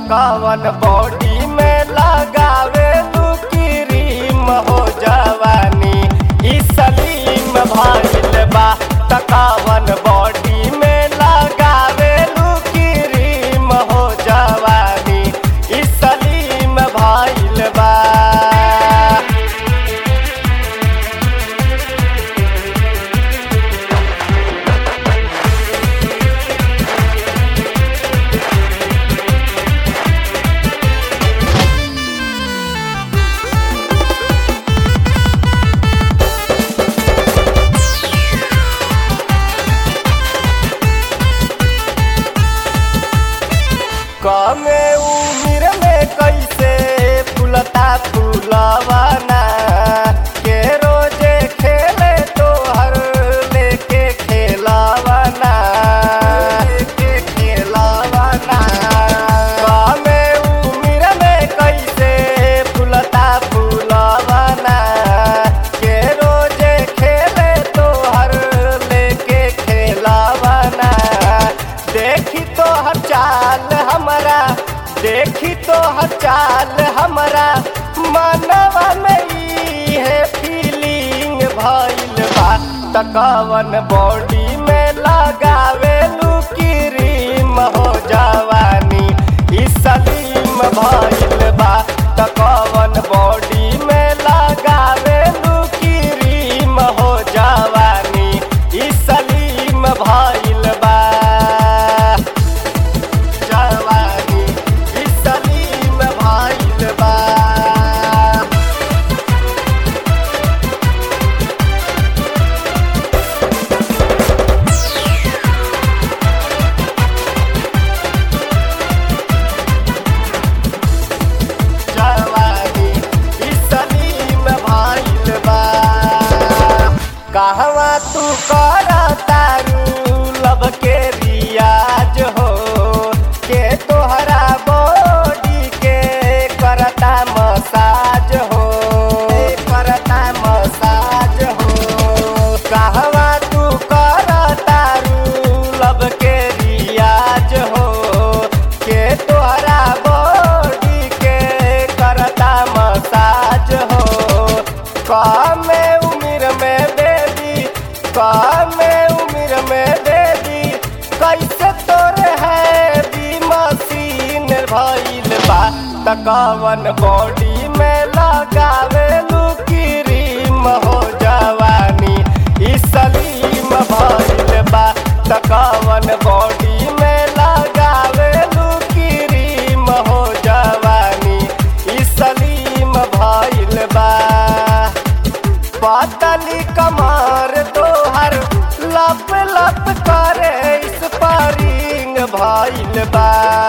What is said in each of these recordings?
तकावन body में लगावे तू क्रीम हो जवानी ई सलीम भइल बा तकावन बॉडी में लगावे तू क्रीम हो जवानी ई सलीम भइल बा कमे उम्र में कैसे फूलता फूलवाना के रोजे खेले तो हर लेके खेलावाना लेके खेलावाना कमे उम्र में कैसे फूलता फूलवाना के रोजे खेले तो हर लेके खेलावाना देखी तो हर चाल हमारा देखी तो हर चाल हमारा मनवा में ई है फीलिंग भइल बा तकवन बॉडी में लगावे लू क्रीम हो जवानी ई सलीम भइल बा तकवन बॉडी में लगावे लू क्रीम हो जवानी ई सलीम भइल बा जवानी ई सलीम भइल बा जवानी ई सलीम भइल बा कहवा तू कर तारू लब के रियाज हो के तोहरा बॉडी के करता मसाज हो करता मसाज हो कहवा तू कर तारू लब के रियाज हो के तोहरा बॉडी के करता मसाज हो कमे उम्र में बेबी कमे उम्र में बेबी कैसे तोरे है बी मशीन भइल बा तकवन बॉडी में लगावे लू क्रीम हो जवानी ई सलीम भइल बा तकवन बॉडी में लगावे लू क्रीम हो जवानी ई सलीम भइल बा पातली कमर तोहर लप लप करे इस पारिंग भइल बा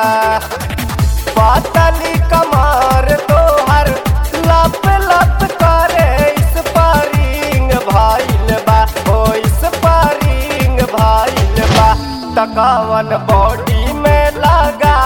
पातली कमर तोहर लप लप करे इस पारिंग भइल बा ओ इस पारिंग भइल बा तकावन बॉडी में लगा